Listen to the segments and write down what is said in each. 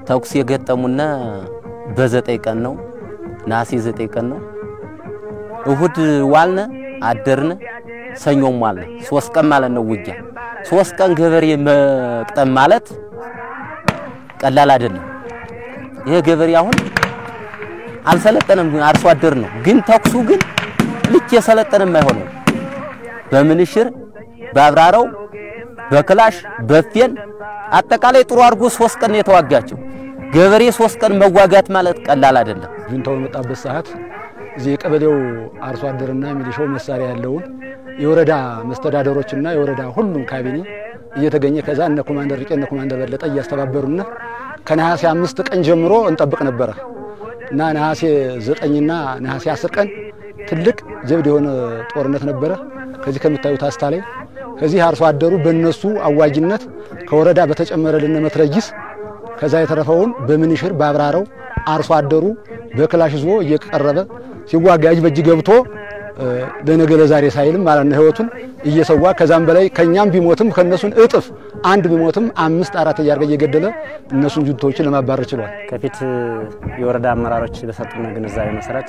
ተኩስ የገጠሙና በዘጠኝ ቀን ነው ነሐሴ ዘጠኝ ቀን ነው። እሁድ ዋልነ አደርነ፣ ሰኞም ዋልነ። ሶስት ቀን ማለት ነው ውጊያ። ሶስት ቀን ገበሬ መቅጠም ማለት ቀላል አይደለም። ይሄ ገበሬ አሁን አልሰለጠነም፣ አርሶ አደር ነው። ግን ተኩሱ ግን ልክ የሰለጠነም አይሆንም። በምንሽር በአብራራው በክላሽ በፌን አጠቃላይ ጥሩ አድርጎ ሶስት ቀን የተዋጋቸው ገበሬ ሶስት ቀን መዋጋት ማለት ቀላል አይደለም። ጁንታው በመጣበት ሰዓት እዚህ የቀበሌው አርሶ አደርና ሚሊሻው መሳሪያ ያለውን የወረዳ መስተዳደሮችና የወረዳ ሁሉም ካቢኔ እየተገኘ ከዛ እነ ኮማንደር ርቄ እነ ኮማንደር በለጠ እያስተባበሩና ከነሐሴ አምስት ቀን ጀምሮ እንጠብቅ ነበረ እና ነሐሴ ዘጠኝና ነሐሴ አስር ቀን ትልቅ ጀብድ የሆነ ጦርነት ነበረ። ከዚህ ከምታዩት አስታ ላይ ከዚህ አርሶ አደሩ በእነሱ አዋጅነት ከወረዳ በተጨመረልን መትረጊስ ከዛ የተረፈውን በምንሽር ባብራረው አርሶ አደሩ በክላሽ ይዞ እየቀረበ ሲዋጋ እጅ በእጅ ገብቶ ለነገ ለዛሬ ሳይልም ማለት ነው ህይወቱን እየሰዋ ከዛም በላይ ከኛም ቢሞትም ከነሱን እጥፍ አንድ ቢሞትም አምስት አራት እያደረገ እየገደለ እነሱን ጁንታዎችን ለማባረር ችሏል። ከፊት የወረዳ አመራሮች በሰጡን ግንዛቤ መሰረት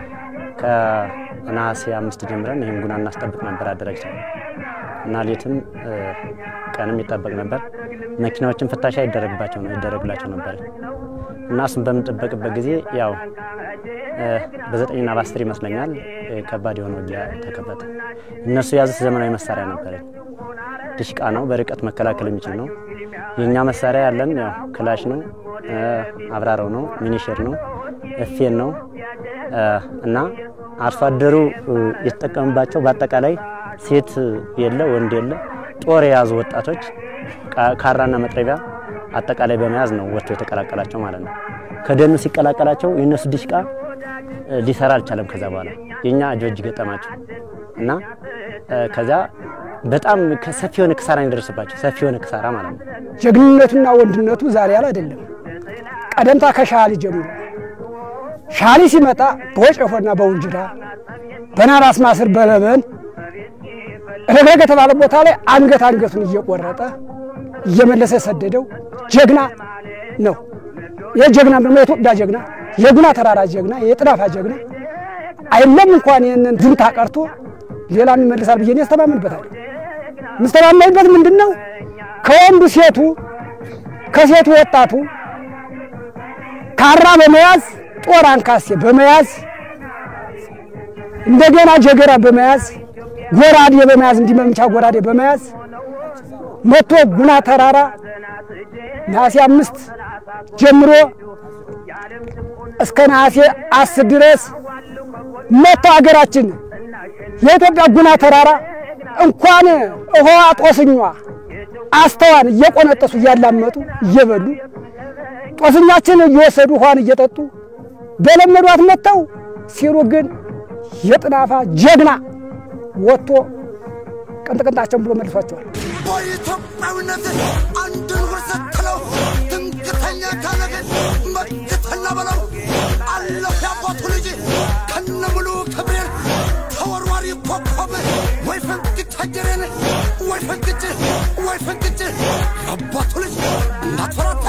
ከነሐሴ አምስት ጀምረን ይህን ጉና እናስጠብቅ ነበር አደራጅተን እና ሌትም ቀንም ይጠበቅ ነበር። መኪናዎችን ፍተሻ ይደረግባቸው ነው ይደረግላቸው ነበር እና እሱን በምንጠበቅበት ጊዜ ያው በዘጠኝና በአስር ይመስለኛል ከባድ የሆነ ውጊያ ተከፈተ። እነሱ የያዙት ዘመናዊ መሳሪያ ነበረ። ድሽቃ ነው፣ በርቀት መከላከል የሚችል ነው። የእኛ መሳሪያ ያለን ያው ክላሽ ነው፣ አብራረው ነው፣ ሚኒሽር ነው፣ እፌን ነው እና አርሶ አደሩ የተጠቀምባቸው በአጠቃላይ ሴት የለ ወንድ የለ ጦር የያዙ ወጣቶች ካራና መጥረቢያ አጠቃላይ በመያዝ ነው ወጥቶ የተቀላቀላቸው ማለት ነው። ከደኑ ሲቀላቀላቸው የእነሱ ድሽቃ ሊሰራ አልቻለም። ከዛ በኋላ የኛ እጅ በእጅ ገጠማቸው እና ከዛ በጣም ሰፊ የሆነ ክሳራ የደረሰባቸው ሰፊ የሆነ ክሳራ ማለት ነው። ጀግንነቱና ወንድነቱ ዛሬ ያለ አይደለም። ቀደምታ ከሻሊ ጀምሮ ሻሊ ሲመጣ በወጨፎና በውንጅዳ በናራስ ማስር በለበን ረግረግ የተባለ ቦታ ላይ አንገት አንገቱን እየቆረጠ እየመለሰ የሰደደው ጀግና ነው። ይህ ጀግና ደግሞ የኢትዮጵያ ጀግና፣ የጉና ተራራ ጀግና፣ የጥናፋ ጀግና አይለም እንኳን ይህንን ጁንታ ቀርቶ ሌላም ይመልሳል ብዬ እኔ አስተማመንበታለሁ። የምስተማመንበት ምንድን ነው? ከወንዱ ሴቱ፣ ከሴቱ ወጣቱ ካራ በመያዝ ጦር አንካሴ በመያዝ እንደገና ጀገራ በመያዝ ጎራዴ በመያዝ እንዲመምቻ ጎራዴ በመያዝ መቶ ጉና ተራራ ነሐሴ አምስት ጀምሮ እስከ ነሐሴ አስር ድረስ መቶ ሀገራችን የኢትዮጵያ ጉና ተራራ እንኳን ውሃ ጦስኟ አስተዋን እየቆነጠሱ እያላመጡ እየበሉ ጦስኛችን እየወሰዱ ውሃን እየጠጡ በለመዷት መጥተው ሲሉ ግን የጥናፋ ጀግና ወጥቶ ቅንጥቅንጣቸውን ብሎ መልሷቸዋል። በኢትዮጵያዊነት አንድን ውርሰት ትለው ትምክተኛ ካለግን መክተላ በለው አለሁ ያባቱ ልጅ ከነ ሙሉ ክብሬን ተወርዋሪ ኮከብ ወይ ፈንቅጭ አጀሬን ወይ ፈንቅጭ ወይ ፈንቅጭ ያባቱ ልጅ እንዳትፈራታ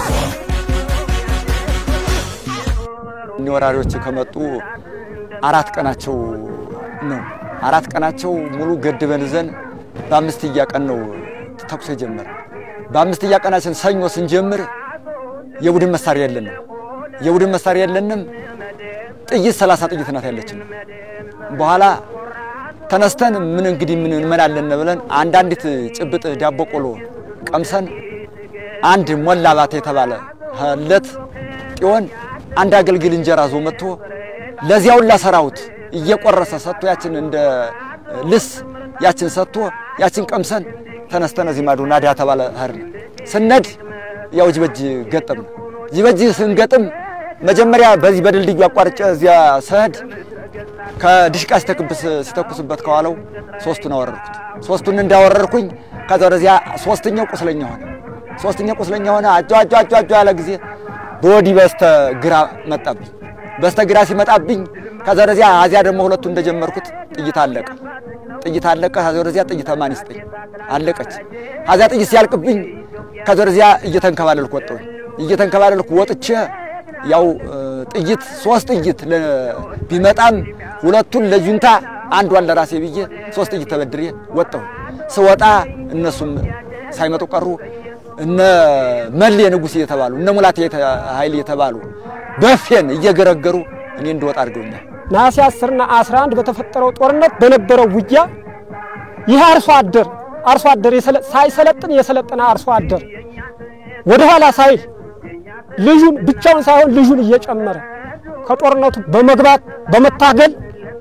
እኒህ ወራሪዎች ከመጡ አራት ቀናቸው ነው። አራት ቀናቸው ሙሉ ገድበን ይዘን በአምስተኛ ቀን ነው ተኩስ የጀመረ። በአምስተኛ ቀናችን ሰኞ ስንጀምር የቡድን መሳሪያ የለንም። የቡድን መሳሪያ የለንም። ጥይት ሰላሳ ጥይት ናት ያለችን። በኋላ ተነስተን ምን እንግዲህ ምን እንመላለን ብለን አንዳንዲት ጭብጥ ዳቦ ቆሎ ቀምሰን አንድ ሞላ ባተ የተባለ ለት ጢዮን አንድ አገልግል እንጀራ ዞ መጥቶ ለዚያውን ላሰራውት እየቆረሰ ሰጥቶ ያችን እንደ ልስ ያችን ሰጥቶ ያችን ቀምሰን ተነስተን እዚህ ማዶ ናዳ ተባለ ሀር ስነድ ያው ጅበጅ ገጠም ጅበጅ ስንገጥም መጀመሪያ በዚህ በድልድዩ አቋርጬ እዚያ ስሄድ ከድሽቃ ሲተክብስ ሲተኩስበት ከኋላው ሶስቱን አወረርኩት። ሶስቱን እንዳወረርኩኝ ከዛ ወደዚያ ሶስተኛው ቁስለኛ ሆነ። ሶስተኛው ቁስለኛ ሆነ። አጆ አጆ አጆ አጆ ያለ ጊዜ በወዲህ በስተ ግራ መጣብኝ። በስተ ግራ ሲመጣብኝ ከዛ ወደዚያ አዚያ ደግሞ ሁለቱ እንደጀመርኩት ጥይት አለቀ። ጥይት አለቀ። ከዛ ወደዚያ ጥይት ማን ይስጠኝ አለቀች። አዚያ ጥይት ሲያልቅብኝ ከዛ ወደዚያ እየተንከባለልኩ ወጣሁኝ። እየተንከባለልኩ ወጥቼ ያው ጥይት ሶስት ጥይት ቢመጣም ሁለቱን ለጁንታ አንዷን ለራሴ ብዬ ሶስት ጥይት ተበድሬ ወጣሁ። ስወጣ እነሱም ሳይመጡ ቀሩ። እነ መሌ ንጉሥ የተባሉ እነ ሙላቴ ኃይል የተባሉ በፌን እየገረገሩ እኔ እንደወጣ አድርገውኛል። ነሐሴ 10 እና 11 በተፈጠረው ጦርነት በነበረው ውጊያ ይህ አርሶ አደር አርሶ አደር ሳይሰለጥን የሰለጠነ አርሶ አደር ወደ ኋላ ሳይል ልጁን ብቻውን ሳይሆን ልጁን እየጨመረ ከጦርነቱ በመግባት በመታገል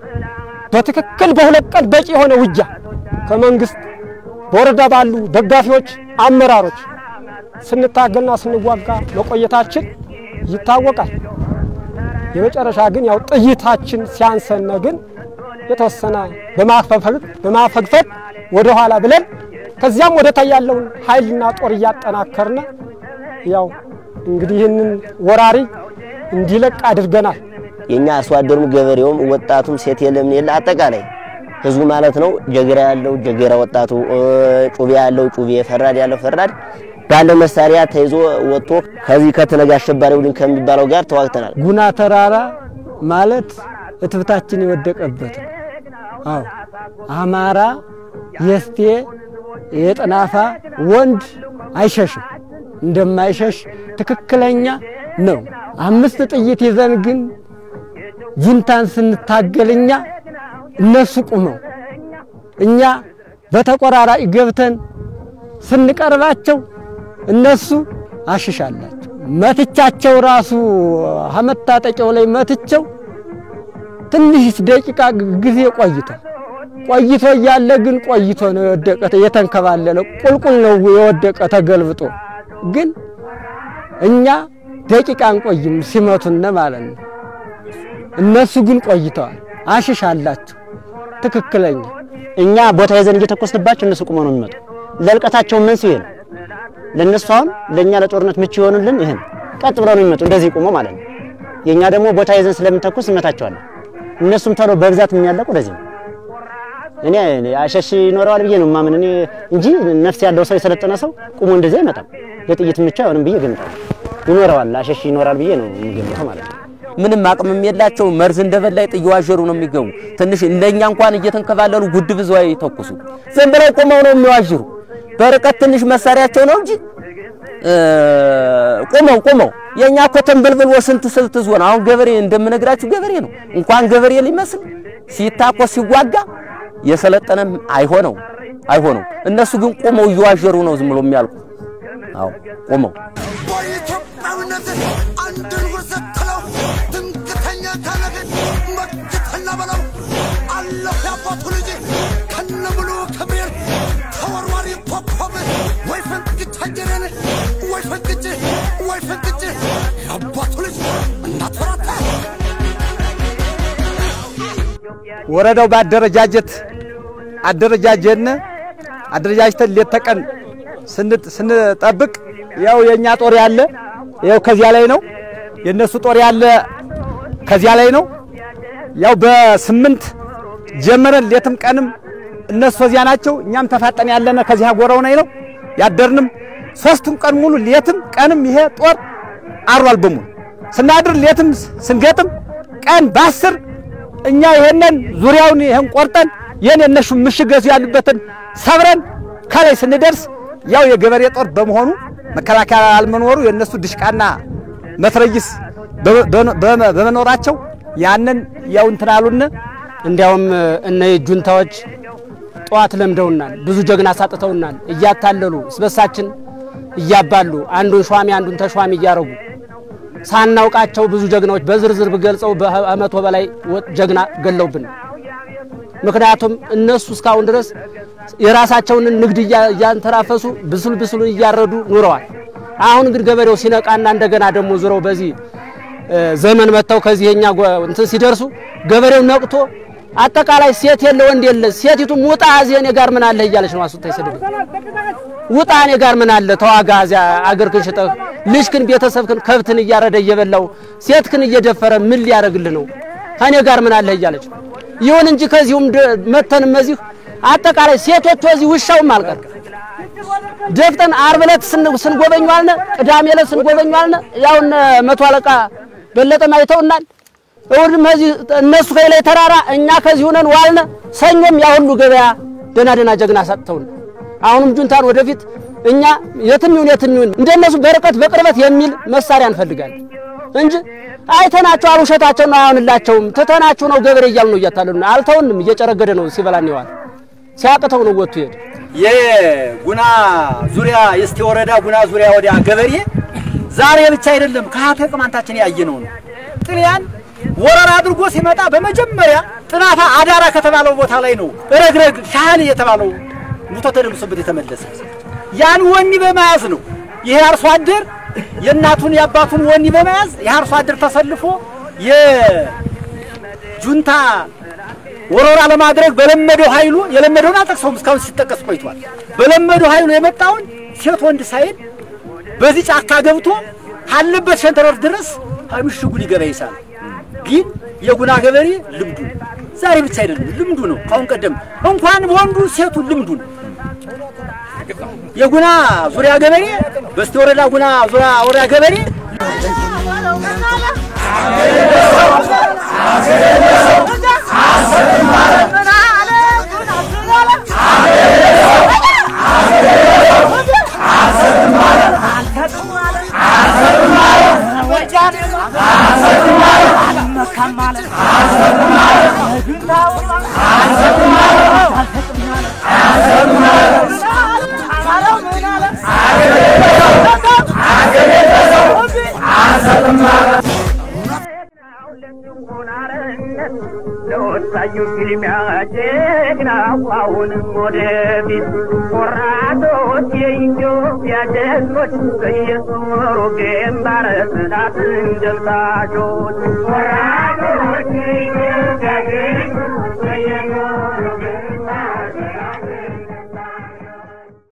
በትክክል በሁለት ቀን በቂ የሆነ ውጊያ ከመንግስት በወረዳ ባሉ ደጋፊዎች፣ አመራሮች ስንታገልና ስንዋጋ መቆየታችን ይታወቃል። የመጨረሻ ግን ያው ጥይታችን ሲያንሰነ ግን የተወሰነ በማፈግፈግ ወደ ኋላ ብለን ከዚያም ወደ ታይ ያለውን ኃይልና ጦር እያጠናከርነ ያው እንግዲህ ይህንን ወራሪ እንዲለቅ አድርገናል። የኛ አርሶ አደሩም ገበሬውም ወጣቱም ሴት የለምን የለ አጠቃላይ ህዝቡ ማለት ነው። ጀግራ ያለው ጀግራ ወጣቱ፣ ጩቤ ያለው ጩቤ፣ ፈራድ ያለው ፈራድ ባለው መሳሪያ ተይዞ ወጥቶ ከዚህ ከተነጋ አሸባሪ ቡድን ከሚባለው ጋር ተዋግተናል። ጉና ተራራ ማለት እትብታችን የወደቀበት ነው። አዎ አማራ የስቴ የጠናፋ ወንድ አይሸሽም፣ እንደማይሸሽ ትክክለኛ ነው። አምስት ጥይት ይዘን ግን ጁንታን ስንታገልኛ እነሱ ቁመው እኛ በተቆራራጭ ገብተን ስንቀርባቸው እነሱ አሽሻላቸው መትቻቸው ራሱ ከመታጠቂያው ላይ መትቸው ትንሽ ደቂቃ ጊዜ ቆይቷል። ቆይቶ እያለ ግን ቆይቶ ነው የወደቀ የተንከባለለ ቁልቁል ነው የወደቀ ተገልብጦ። ግን እኛ ደቂቃ አንቆይም ሲመቱነ ማለት ነው። እነሱ ግን ቆይተዋል። አሽሽ አላቸው ትክክለኛ እኛ ቦታ ይዘን እየተኮስንባቸው እነሱ ቁመው ነው የሚመጡ። ለልቀታቸው መንስኤ ነው። ለእነሱ አሁን ለእኛ ለጦርነት ምቹ የሆኑልን ይህን ቀጥ ብለው ነው የሚመጡ እንደዚህ ቁመው ማለት ነው። የእኛ ደግሞ ቦታ ይዘን ስለምንተኩስ እንመታቸዋለን። እነሱም ተሎ በብዛት የሚያለቁ ለዚህ ነው። እኔ አሸሽ ይኖረዋል ብዬ ነው ማምን እኔ እንጂ ነፍስ ያለው ሰው የሰለጠነ ሰው ቁሞ እንደዚህ አይመጣም። ለጥይት ምቹ አይሆንም ብዬ ገምታለሁ። ይኖረዋል አሸሽ ይኖራል ብዬ ነው የምገምተው ማለት ነው። ምንም አቅምም የላቸው። መርዝ እንደበላይ ጥየዋዠሩ ነው የሚገቡ። ትንሽ እንደኛ እንኳን እየተንከባለሉ ጉድ ብዙ አይተኩሱ። ዝም ብለው ቁመው ነው የሚዋዥሩ። በርቀት ትንሽ መሳሪያቸው ነው እንጂ ቁመው ቁመው የኛ እኮ ተንበልብሎ ስንት ስልት ዞን። አሁን ገበሬ እንደምነግራችሁ ገበሬ ነው እንኳን ገበሬ ሊመስል ሲታኮስ ሲዋጋ የሰለጠነም አይሆነው አይሆነው። እነሱ ግን ቁመው እየዋዠሩ ነው ዝም ብሎ የሚያልቁ። አዎ ቁመው በኢትዮጵያዊነት አንድን ውርሰት ጥለው ድንገተኛ ካለግን መክተላ በለው አለሁ ያባቱ ልጅ ከነ ሙሉ ክብሬን ተወርዋሪ ኮከብ ወይ ፈንቅጭ አጀሬን ወይ ፈንቅጭ ወይ ፈንቅጭ ያባቱ ልጅ እንዳትፈራታ ወረዳው በአደረጃጀት አደረጃጀን አደረጃጅተን ሌት ተቀን ስንጠብቅ ያው የኛ ጦር ያለ ያው ከዚያ ላይ ነው፣ የነሱ ጦር ያለ ከዚያ ላይ ነው። ያው በስምንት ጀመረን ሌትም ቀንም እነሱ ከዚያ ናቸው፣ እኛም ተፋጠን ያለነ ከዚያ ጎረው ላይ ነው ያደርንም ሶስቱም ቀን ሙሉ ሌትም ቀንም ይሄ ጦር አሯል በሙሉ ስናድር ሌትም ስንገጥም ቀን በአስር እኛ ይሄንን ዙሪያውን ይሄን ቆርጠን ይሄን የነሱ ምሽግ ያሉበትን ሰብረን ከላይ ስንደርስ ያው የገበሬ ጦር በመሆኑ መከላከያ አልመኖሩ የነሱ ድሽቃና መትረይስ በመኖራቸው ያንን ያው እንትን አሉን። እንዲያውም እነ ጁንታዎች ጠዋት ለምደውናል፣ ብዙ ጀግና አሳጥተውናል። እያታለሉ ስበሳችን እያባሉ አንዱን ሿሚ አንዱን ተሿሚ እያረጉ ሳናውቃቸው ብዙ ጀግናዎች በዝርዝር ብገልጸው በመቶ በላይ ጀግና ገለውብን። ምክንያቱም እነሱ እስካሁን ድረስ የራሳቸውን ንግድ እያንተራፈሱ ብስል ብስሉን እያረዱ ኑረዋል። አሁን ግን ገበሬው ሲነቃና እንደገና ደግሞ ዙረው በዚህ ዘመን መጥተው ከዚህ የኛ እንትን ሲደርሱ ገበሬው ነቅቶ አጠቃላይ ሴት የለ ወንድ የለ ሴቲቱም ውጣ እዚህ እኔ ጋር ምን አለ እያለች ነው አስወጣ ይሰደብ ውጣ እኔ ጋር ምን አለ ተዋጋ እዚያ አገርክን ሽጠህ ልጅክን ቤተሰብክን ከብትን እያረደ እየበላው ሴትክን እየደፈረ ምን ሊያደርግልህ ነው ከእኔ ጋር ምን አለ እያለች ይሁን እንጂ ከዚሁም መተንም እዚህ አጠቃላይ ሴቶቹ እዚህ ውሻውም አልቀር ደፍጠን ዓርብ ዕለት ስን- ስንጎበኙ አልነ፣ ቅዳሜ ዕለት ስንጎበኙ አልነ። ያው እነ መቶ አለቃ በለጠም አይተውናል። እሑድም ከዚህ እነሱ ከላይ ተራራ እኛ ከዚህ ሆነን ዋልነ። ሰኞም ያ ሁሉ ገበያ ደና ደና ጀግና ሳጥተውን አሁንም ጁንታን ወደፊት እኛ የትም ይሁን የትም ይሁን እንደነሱ በርቀት በቅርበት የሚል መሳሪያ እንፈልጋለን እንጂ አይተናቸው አልውሸታቸው ነው አይሆንላቸውም። ትተናችሁ ነው ገበሬ እያሉ ነው እያታለሉ ነው። አልተውንም። እየጨረገደ ነው ሲበላን ይዋል ሲያቅተው ነው ወጥቶ ይሄድ የጉና ዙሪያ የእስቴ ወረዳ ጉና ዙሪያ ወዲያ ገበሬ ዛሬ ብቻ አይደለም ከሀተ ቅማንታችን ያየነው ነው። ጥልያን ወረራ አድርጎ ሲመጣ በመጀመሪያ ጥናፋ አዳራ ከተባለው ቦታ ላይ ነው ረግረግ ሻህል የተባለው ሙቶ ተደምሶበት የተመለሰ ያን ወኒ በመያዝ ነው ይሄ አርሶ አደር የእናቱን የአባቱን ወኒ በመያዝ ይህ አርሶ አደር ተሰልፎ የጁንታ ወረራ ለማድረግ በለመደው ኃይሉ የለመደውን አልጠቅሰውም እስካሁን ሲጠቀስ ቆይቷል። በለመደው ኃይሉ የመጣውን ሴት ወንድ ሳይል በዚህ ጫካ ገብቶ ካለበት ሸንተረር ድረስ ምሽጉ ሊገባ ይሳል። ግን የጉና ገበሬ ልምዱ ነው። ዛሬ ብቻ አይደለም ልምዱ ነው። ካሁን ቀደም እንኳን ወንዱ ሴቱ ልምዱ ነው። የጉና ዙሪያ ገበሬ በስተ ወረዳ ጉና ዙሪያ ወረዳ ገበሬ ለወሳኙ ፊልሚያ ጀግናው አሁንም ወደፊት ቆራጦች የኢትዮጵያ ጀግኖች በየጦሩ ግንባር ጠላትን ደምሳሾች ቆራጦች የኢትዮጵያ